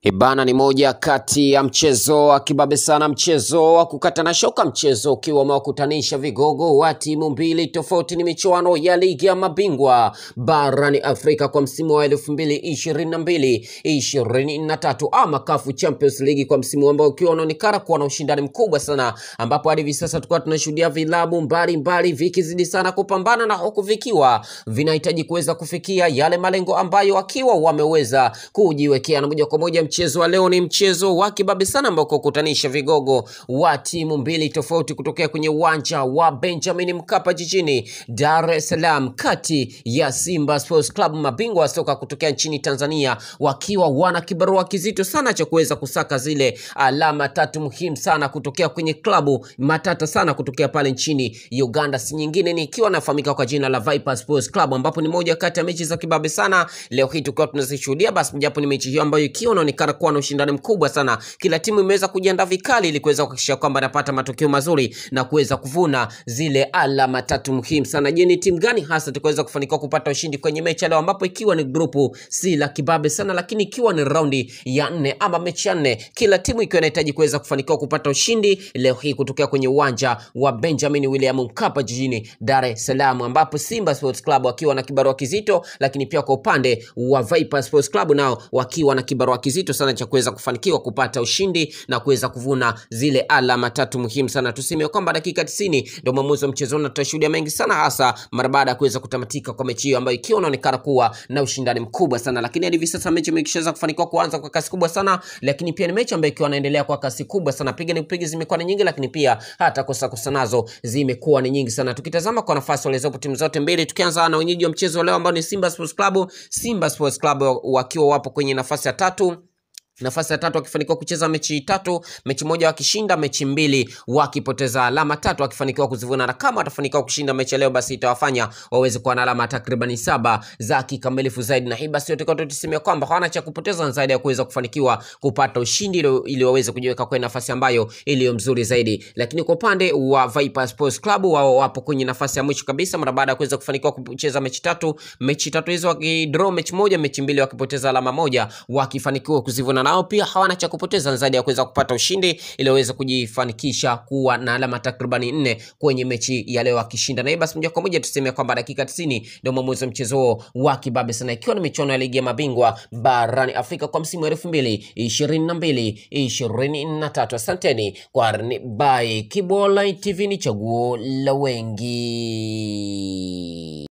Ibana ni moja kati ya mchezo wa kibabe sana, mchezo wa kukatana shoka, mchezo ukiwa umewakutanisha vigogo wa timu mbili tofauti. Ni michuano ya ligi ya mabingwa barani Afrika kwa msimu wa elfu mbili ishirini na mbili ishirini na tatu ama CAF Champions League kwa msimu ambao ukiwa unaonekana kuwa na ushindani mkubwa sana, ambapo hadi hivi sasa tulikuwa tunashuhudia vilabu mbalimbali vikizidi sana kupambana na huku vikiwa vinahitaji kuweza kufikia yale malengo ambayo wakiwa wameweza kujiwekea, na moja kwa moja mchezo wa leo ni mchezo wa kibabe sana ambao kukutanisha vigogo wa timu mbili tofauti kutokea kwenye uwanja wa Benjamin Mkapa jijini Dar es Salaam, kati ya Simba Sports Club, mabingwa wa soka kutokea nchini Tanzania, wakiwa wana kibarua kizito sana cha kuweza kusaka zile alama tatu muhimu sana kutokea kwenye klabu matata sana kutokea pale nchini Uganda, si nyingine ni ikiwa nafahamika kwa jina la Viper Sports Club, ambapo ni moja kati ya mechi za kibabe sana leo hii tukiwa tunazishuhudia. Basi japo ni mechi hiyo ambayo ikiwa inaonekana kuwa na ushindani mkubwa sana, kila timu imeweza kujiandaa vikali ili kuweza kuhakikisha kwamba anapata matokeo mazuri na kuweza kuvuna zile alama tatu muhimu sana. Je, ni timu gani hasa tukaweza kufanikiwa kupata ushindi kwenye mechi ya leo, ambapo ikiwa ni grupu si la kibabe sana, lakini ikiwa ni raundi ya nne ama mechi ya nne, kila timu ikiwa inahitaji kuweza kufanikiwa kupata ushindi leo hii kutokea kwenye uwanja wa Benjamin William Mkapa jijini Dar es Salaam, ambapo Simba Sports Club wakiwa na kibarua kizito, lakini pia kwa upande wa Viper Sports Club nao wakiwa na kibarua kizito sana cha kuweza kufanikiwa kupata ushindi na kuweza kuvuna zile alama tatu muhimu sana. Tuseme kwamba dakika 90 ndio mwamuzi wa mchezo na tutashuhudia mengi sana, hasa mara baada ya kuweza kutamatika kwa mechi hiyo ambayo ikiwa inaonekana kuwa na ushindani mkubwa sana, lakini hadi hivi sasa mechi imeshaweza kufanikiwa kuanza kwa kasi kubwa sana, lakini pia ni mechi ambayo ikiwa inaendelea kwa kasi kubwa sana, piga ni kupiga zimekuwa ni nyingi, lakini pia hata kosa kosa nazo zimekuwa ni nyingi sana. Tukitazama kwa nafasi walizopo timu zote mbili, tukianza na wenyeji wa mchezo leo ambao ni Simba Sports Club. Simba Sports Club wakiwa wapo kwenye nafasi ya tatu nafasi ya tatu wakifanikiwa kucheza mechi tatu, mechi moja wakishinda, mechi mbili wakipoteza, alama tatu wakifanikiwa kuzivuna, na kama watafanikiwa kushinda mechi ya leo, basi itawafanya waweze kuwa na alama takribani saba za kikamilifu zaidi, na hii basi yote kwa tusemea kwamba hawana cha kupoteza zaidi ya kuweza kufanikiwa kupata ushindi ili, ili waweze kujiweka kwenye nafasi ambayo iliyo mzuri zaidi. Lakini kwa upande wa Viper Sports Club, wao wapo kwenye nafasi ya mwisho kabisa mara baada ya kuweza kufanikiwa kucheza mechi tatu, mechi tatu hizo wakidraw mechi moja, mechi mbili wakipoteza alama moja, wakifanikiwa kuzivuna nao pia hawana cha kupoteza zaidi ya kuweza kupata ushindi ili waweze kujifanikisha kuwa na alama takribani nne kwenye mechi ya leo akishinda. Na hii basi moja kwa moja tuseme kwamba dakika 90 ndio mwamuzi wa mchezo wa kibabe sana, ikiwa ni michuano ya ligi ya mabingwa barani Afrika kwa msimu wa elfu mbili ishirini na mbili ishirini na tatu. Asanteni kwa by Kibola TV, ni chaguo la wengi.